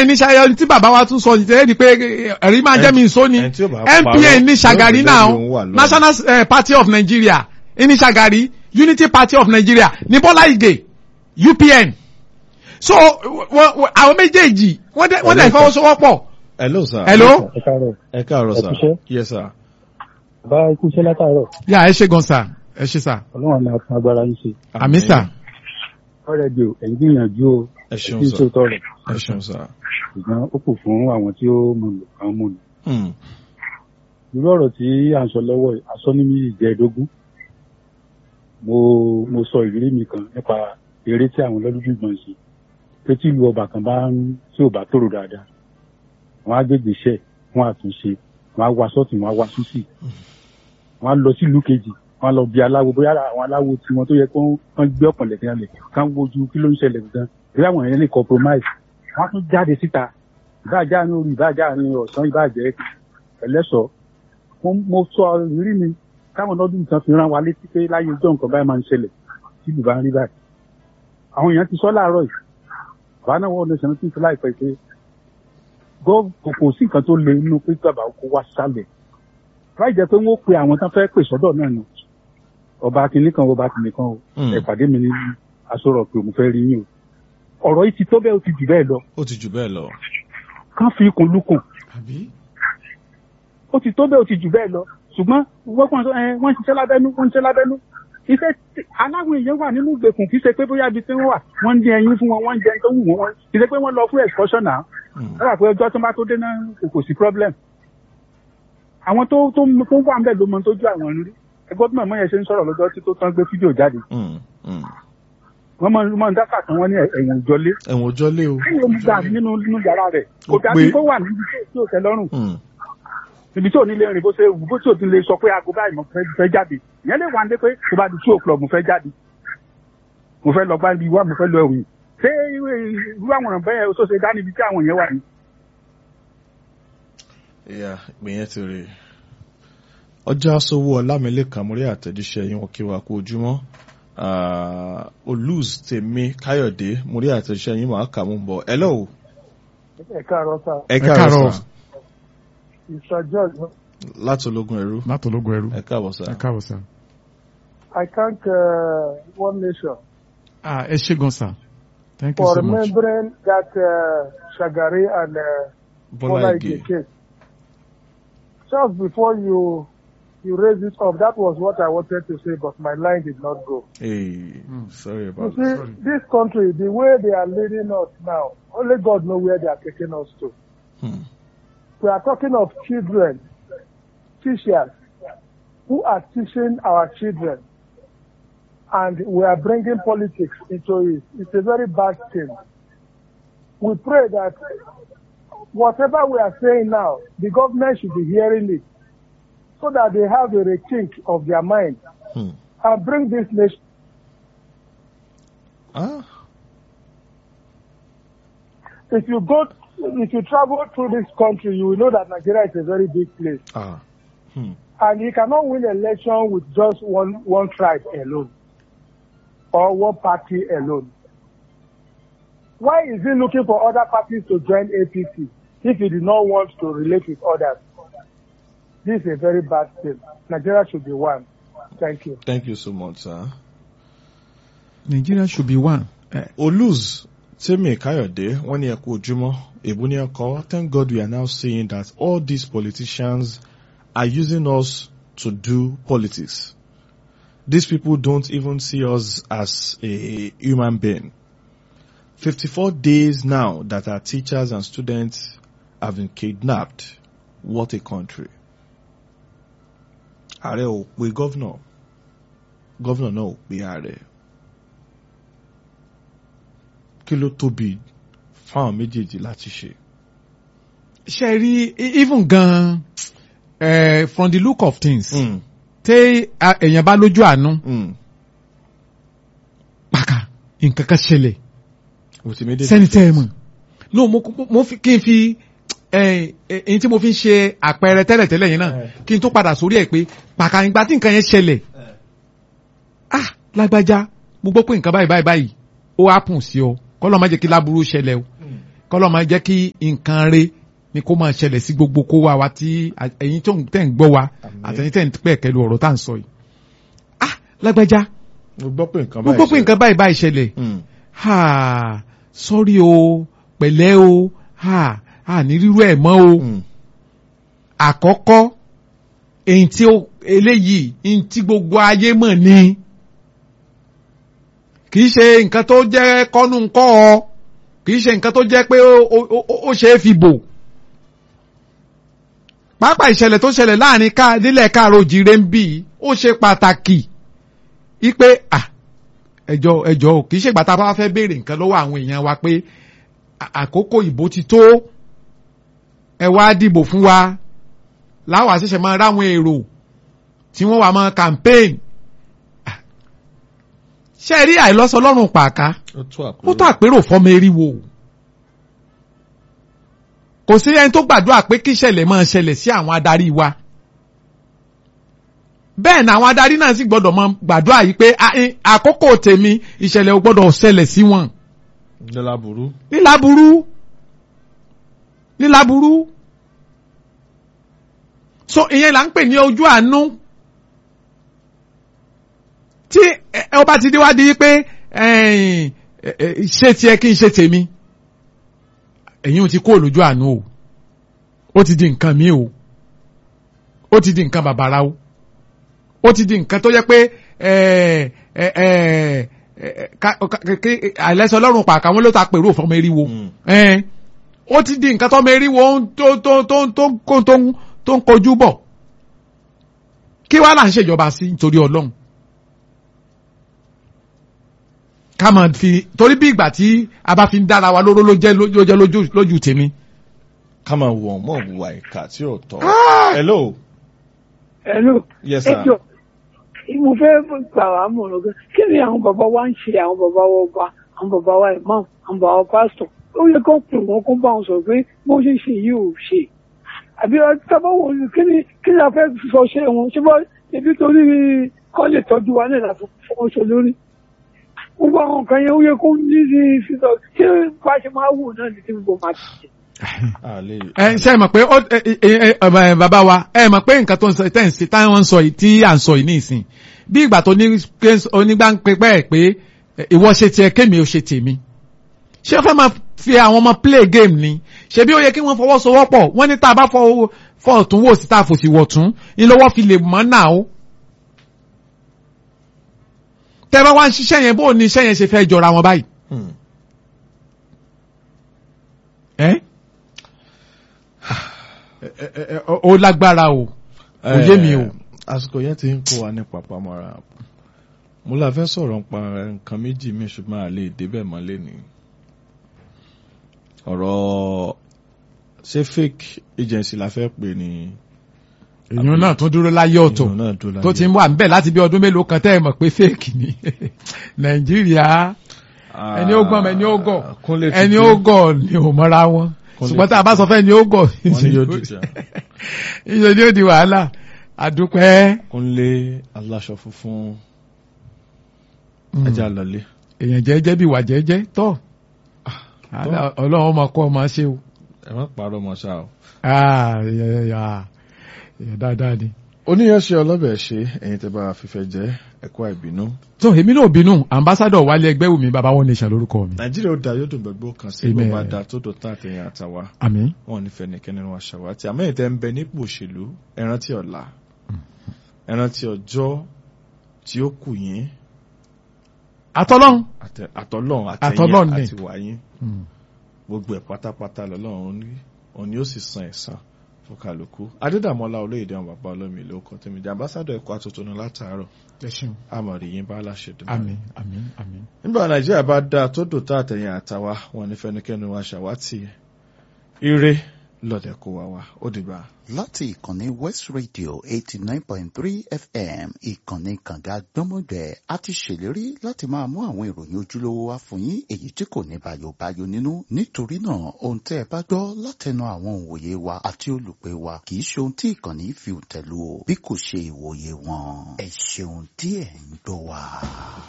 MPN ní Ṣàgárí tí bàbá wa tún sọ ní tẹ́lẹ̀ ni pé ẹ̀rí máa jẹ́ mi sọ ni ẹni tí ó bá parọ́, MPN ní Ṣàgárí yóò náà bẹ̀rẹ̀ lòun wà lọ́wọ́. National eh, Party of Nigeria ní Ṣàgárí Unity Party of Nigeria ní Bọ́lá Ìgè UPN so wọ́n- wọ́n- àwọn méjèèjì wọ́n dẹ̀ wọ́n dẹ̀ Hello, fọwọ́sowọ́pọ̀ hello sir. hello ẹ káàárọ̀ ẹ káàárọ̀ sir. Ẹ kúṣẹ́. yes sir. bá ikú iṣẹ́ látàárọ̀ yà ẹ ṣe gan sa ẹ ṣe sa ọlọ́run àmì àtún agbára yín ṣe àmì sà ọ̀rẹ́ di o ẹ̀yin gbìyànjú o ẹ ṣeun kí n sir. tó tọrọ ẹ ṣeun sir. ṣùgbọ́n ó kù fún àwọn tí ó mú lò kàn mú lò Hmm. irú ọ̀rọ̀ tí à ń sọ lọ́wọ́ yìí aṣọ ní mi ìjẹ́ẹ̀dógún mo mo sọ ìrírí mi kan nípa eré tí àwọn lọ́dúnjúgbọ̀n ṣe pé tí ìlú ọba kan bá ń tí ò bá tòrò dáadáa wọ́n á gbégbé iṣẹ́ wọ́n á tún ṣe wọ́n á wá sọ́ọ̀tún wọ́n á wá súsì wọ́n á lọ sí ìlú kejì wọ́n á lọ bí aláwo bóyá àwọn aláwo tí wọ́n tó yẹ kó wọ́n gbé ọ̀pọ̀lẹ̀ kan lẹ̀ kán wojú kí ló ń ṣẹlẹ̀ gan bí àwọn èèyàn lè compromise wọ́n á tún jáde síta ìbáàjá ní orí ìbáàjá ní ọ̀sán ìbáàjẹ́ ẹlẹ́sọ̀ọ́ mo mo sọ ìrírí mi káwọn ọdún kan fi rán wa létí pé láyé ọjọ́ nǹkan báyìí máa ń ṣẹlẹ̀ tí ìlú bá ń rí báyìí. àwọn èèyàn ti sọ láàárọ̀ yìí bàbá náà wọ́n lọ́sàn-án tí ń fi láìpẹ́ pé gọ́ kò kò sí nǹkan tó le nínú pé bàbá kó wá sálẹ̀. láì jẹ́ pé wọ́n pe àwọn tán fẹ́ pè sọ́dọ̀ náà nù ọba kìnní kan ọba kìnní kan o Hmm. ẹ pàdé mi ní aṣọ́rọ̀ pé mo fẹ́ rí yín o ọ̀rọ̀ yìí ti tó bẹ́ẹ̀ ó ti jù bẹ́ẹ̀ lọ ó ti jù bẹ́ẹ̀ lọ. kán fi ikùn lukùn àbí ó ti tó bẹ́ẹ̀ ó ti jù bẹ́ẹ̀ lọ ṣùgbọ́n wọ́n kàn sọ ẹ wọ́n ń ṣiṣẹ́ lábẹ́nú wọ́n ń ṣiṣẹ́ lábẹ́nú iṣẹ́ tí- aláwọn èèyàn wà nínú ìgbèkùn kì í ṣe pé bóyá ibi tí wọ́n wà wọ́n ń dín ẹyin fún wọn wọ́n ń jẹ tó wù wọ́n wọ́n kì í ṣe pé wọ́n lọ fún excursion náà Hmm. wọ́n wà pé ọjọ́ tó bá tó dé náà kò kò sí problem àwọn tó tó tó wà ń bẹ̀ ló mọ tó ju àwọn rí ẹgbọ́n tí màmá yẹn ṣe ń sọ̀rọ̀ lọ́jọ́ tí tó tán gbé fídíò jáde Hmm. Hmm. wọ́n mọ mọ ń dákà tán wọ́n ní ẹ̀wọ̀n ìjọlé ẹ̀wọ̀n ọjọ́ lé o. kí ló ń gbà nínú nínú yàrá rẹ̀ kò Ó dájú pé- kó wà níbi tí ò tẹ́ lọ́rùn Hmm. ibi tí ò ní lè rìn bó ṣe wù bó tí ò ti lè sọ pé aago báyìí mo fẹ́ fẹ́ jáde ìyẹn lè wà ní pé tó bá di two o'clock mo fẹ́ jáde mo fẹ́ lọ gbá ibi wá mo fẹ́ lọ ẹ̀wìn ṣé irú irú àwọn ọ̀ràn bẹ́ẹ̀ tó ṣe dá níbi tí àwọn yẹn wà ní. ìyá ìpínyẹn ti rè ọjà aṣọwó ọlámilẹ́kan mórí àtẹ̀jíṣẹ́ yín wọ́n kí wa kú ojúmọ́ Ah, olùs tèmi káyọ̀dé mórí àtẹ̀jíṣẹ́ yín máa kà mú bọ̀ hello ẹ káàárọ̀ sá ẹ káàárọ̀. káàárọ̀ sà Mr. George láti ológun ẹrú látọlógún ẹrú ẹ káàbọ̀ sà ẹ káàbọ̀ sà. I thank uh, One Nation ah ẹ ṣe gan sa thank you so much. that uh, Shagari and uh, bọ́lá ìgè case. Just before you you raise it up, that was what I wanted to say, but my line did not go. hey sorry You about see, that this country, the way they are leading us now, only God knows where they are taking us to. Hmm. We are talking of children, teachers, who are teaching our children, and we are bringing politics into it. It's a very bad thing. We pray that whatever we are saying now, the government should be hearing it, so that they have a rethink of their mind Hmm. and bring this nation. ah If you go, if you travel through this country, you will know that Nigeria is a very big place. ah hmm. And you cannot win election with just one, one tribe alone or one party alone. Why is he looking for other parties to join APC if he did not want to relate with others? This is a very bad thing. Nigeria should be one. Thank you. thank you so much sir. Nigeria should be one. Eh, olùs tèmi káyọ̀dé wọ́n ní ẹ kú ojúmọ́ èbú ní ẹkọ thank God we are now seeing that all these politicians are using us to do politics. These people don't even see us as a human being. 54 days now that our teachers and students have been kidnapped. What a country. Ààrẹ ò pe gọ́vnọ̀. Gọ́vnọ̀ náà ò pe ààrẹ. Kí ló tóbi fáwọn méjèèjì láti ṣe? ṣe rí e- even gan eh, from the look of things Mm, tẹ a- èèyàn bá lójú àánú mm. pàkà nǹkan kan ṣẹlẹ̀ With immediate sẹ́ni tẹ́ ẹ effect. mọ̀ no mo mo fi kí n fi èyí tí mo fi ń ṣe àpẹẹrẹ tẹ́lẹ̀tẹ́lẹ̀ yẹn náà kí n tó padà sórí ẹ̀ pé pàkà ìgbà tí nǹkan yẹn ṣẹlẹ̀ ah lágbájá mo gbọ́ pé nǹkan báyìí báyìí báyìí ó happen sí ọ kọ́lọ́ má jẹ́ kí láburú ṣẹlẹ̀ o kọ́lọ́ máa jẹ́ kí nǹkan re ni kó máa ṣẹlẹ̀ sí gbogbo kó wa wa tí ẹ̀yin tó ń tẹ̀ ń gbọ́ wa Àmín. àtẹ̀yin tẹ̀ ń pẹ̀ kẹlu ọ̀rọ̀ tá à ń sọ yìí. ah lágbájá mo gbọ́ pé nǹkan mo báyìí gbọ́ pé nǹkan báyìí báyìí ṣẹlẹ̀ Hmm. ha sọ́rí o pẹ̀lẹ́ o ha a ní rírú ẹ̀ mọ́ o Hmm. àkọ́kọ́ èyí tí ó eléyìí èyí tí gbogbo ayé mọ̀ ni kì í ṣe nǹkan tó jẹ́ kọ́nù ńkọ́ ọ kì í ṣe nǹkan tó jẹ́ pé ó- ó ó- ó ṣe é fi bò pàápàá ìṣẹ̀lẹ̀ tó ṣẹlẹ̀ láàrin ká nílẹ̀ káàró òjìrè ń bì í ó ṣe pàtàkì ipe ah ẹjọ́ ẹjọ́ o kì í ṣègbà tá a bá fẹ́ béèrè nǹkan lọ́wọ́ àwọn èèyàn wa pé à- àkókò ìbò ti tó ẹ wá dìbò fún wa láwa ṣẹ̀ṣẹ̀ máa ráwọn èrò tí wọ́n wà máa campaign Ah. ṣe rí àìlọ́sọ lọ́rùn pàká ó tó àpérò. ó tó àpérò fọmọ eriwo kò sí ẹni tó gbàdúrà pé kí ìṣẹ̀lẹ̀ máa ṣẹlẹ̀ sí àwọn adarí wa bẹ́ẹ̀ ni àwọn adarí náà sì gbọ́dọ̀ máa gbàdúrà yìí pé "Ah, eh, àkókò tèmi ìṣẹ̀lẹ̀ ò gbọ́dọ̀ ṣẹlẹ̀ sí wọn Dọ́là burú. níláburú níláburú so ìyẹn là ń pè ní ojú àánú tí ẹ ẹ, ó bá ti déwádìí pé ẹ̀yìn, ẹ, ẹ, ṣé tiẹ̀ kí n ṣe tèmi ẹ̀yin ò ti kó lójú àánú o ó ti di nǹkan mi o ó ti di nǹkan bàbàrà o ó ti di nǹkan tó yẹ pé ẹ ẹ ẹ ẹ, ká- ká- kí- àìlẹ́sọ ọlọ́run pàkà wọn ló ta pèrò fọmọ eriwo Hmm. ẹ ó ti di nǹkan tọmọ eriwo ń- tó tó tó tó tó tó ń- tó ń kojú bọ̀ kí wàá là ń ṣèjọba sí nítorí ọlọ́run ká máa fi torí bí ìgbà tí a bá fi ń dára wa lóró ló jẹ́ ló jẹ́ lójú lójú tèmi. ká máa wọ̀ mọ́ ìwà ìkà tí ò tọ́. hello. Hello. yes sir. Ẹjọ́ mo fẹ́ gbà wá mọ̀ràn gan. Kí ni àwọn bàbá wa ń ṣe àwọn bàbá wa ọba, àwọn bàbá wa imam, àwọn bàbá wa pásítọ̀? Ó yẹ kó pè wọ́n kó bá wọn sọ̀rọ̀ pé bó ṣe ń ṣe yìí ò ṣe. Àbí tábà wò ó kí ni kí ni a fẹ́ sọ ṣe wọn? Ṣé bá ebi torí kọ́ lè tọ́jú wa náà láti fọwọ́ ṣe lórí? Gbogbo àwọn nǹkan yẹn ó yẹ kó ní ní sísọ. Ṣé bá ṣe máa wò náà ní tí gbogbo máa ti ṣe? a lè. ẹ ṣe é mọ̀ pé ó ẹ ẹ ẹ ẹ bàbá wa ẹ mọ̀ pé nǹkan tó ń sọ tẹ́ ń ṣe táwọn ń sọ yìí tí à ń sọ yìí ní ìsìn bí ìgbà tó ní pé onígbà ń pẹ́ pẹ́ pé ìwọ ṣe tiẹ̀ kémi ò ṣe tèmi ṣé ó fẹ́ máa fi àwọn ọmọ play game ni ṣebí ó yẹ kí wọ́n fọwọ́sowọ́pọ̀ wọ́n ní tá a bá fọ fọ ọ̀tún wò sí tá a fòsì wọ̀ tún ní lọ́wọ́ fi lè mọ́ náà ó. tẹ́ bá wá ń ṣiṣẹ́ yẹn bó ní iṣẹ́ yẹn ṣe fẹ́ jọra wọn báyìí. Hmm. ẹ́ ẹ ẹ ẹ ó lágbára o kò yé mi o. Eh, àsìkò yẹn ti ń kó wa ní papamọ́ra mo la fẹ́ sọ̀rọ̀ nípa nǹkan méjì mi ṣùgbọ́n a lè débẹ̀ mọ́lẹ̀ ni ọ̀rọ̀ ṣé fake agency la fẹ́ pè ní èèyàn náà tún dúró láyé ọ̀tọ̀ ìyẹn náà dúró tó láyé. ti ń wà níbẹ̀ láti bí ọdún mélòó kan tẹ́ ẹ mọ̀ pé fake ni nàìjíríà Ah, ẹni ó gbọ́n ẹni ó gọ̀ Kúnlé ti ẹni dé. ó gọ̀ ni ò mọ́ra wọn Kúnlé ṣùgbọ́n ti tá a bá sọ fẹ́ ni ó gọ̀ wọ́n ní yóò dìjà ìṣe ni ó di wàhálà àdúpẹ́ Kúnlé aláṣọ funfun ajá lọlé èèyàn jẹ́jẹ́ bí wà jẹ́jẹ́ tọ́ ọlọ́run ọmọ kọ́ ọmọ ṣe o ẹ má parọ́ mọ́ ṣá o. Ah, èèyàn èèyàn- èèyàn dáadáa ni. oníyanṣẹ́ ọlọ́bẹ̀ ṣe ẹ̀yin tẹ́ bá fífẹ́ jẹ́ ẹ̀kọ́ àìbínú. tó èmi náà bínú ambassadọ wálé ẹgbẹ́ wùmí baba wọn nation lórúkọ mi. nàìjíríà ó da yóò dùn gbogbo kan sí Amen. bó bá da tó dùn tán àtẹ̀yìn àtàwa àmín. wọn ò ní fẹ́ nìkan nínú aṣàwátì àmọ́ ìtẹ́ ń bẹ nípò òṣèlú ẹ rántí ọ̀la ẹ rántí ọjọ́ tí ó kù yín àtọ́lọ́hún. àtẹ- àtọlọ́run Àtọlọ́run àtẹ̀yìn ni. àti wáyín gbogbo ẹ̀ pátápátá lọ́lọ́run rí òun ni ó sì san ẹ̀san fún kálukú adédàmọ́lá olóyèdè àwọn bàbá olómi ìlú ọkọ̀ tèmi jẹ́ ambassadọ̀ ẹ̀kọ́ àtúntò látàárọ̀ ẹ ṣeun. àmọ̀rí yín bá láṣẹ dùn. àmín àmín àmín. nígbà nàìjíríà bá dáa tó dùn tá àtẹ̀yìn àtàwa wọn ní fẹnikẹ́ni wa ṣàwátì ire lọ́dẹ̀ kó wa wá ó dìgbà. láti ìkànnì west radio eighty nine point three fm ìkànnì kànga gbọ́mọgbẹ́ a ti ṣèlérí láti máa mú àwọn ìròyìn ojúlówó wá fún yín èyí tí kò ní bayobayo nínú nítorí náà ohun tẹ́ ẹ bá gbọ́ látẹnu àwọn òǹwòye wa àti olùpẹ̀ wa kì í ṣe ohun tí ìkànnì fi tẹ̀lú o bí kò ṣe ìwòye wọn ẹ ṣeun tí ẹ̀ ń gbọ́ wa.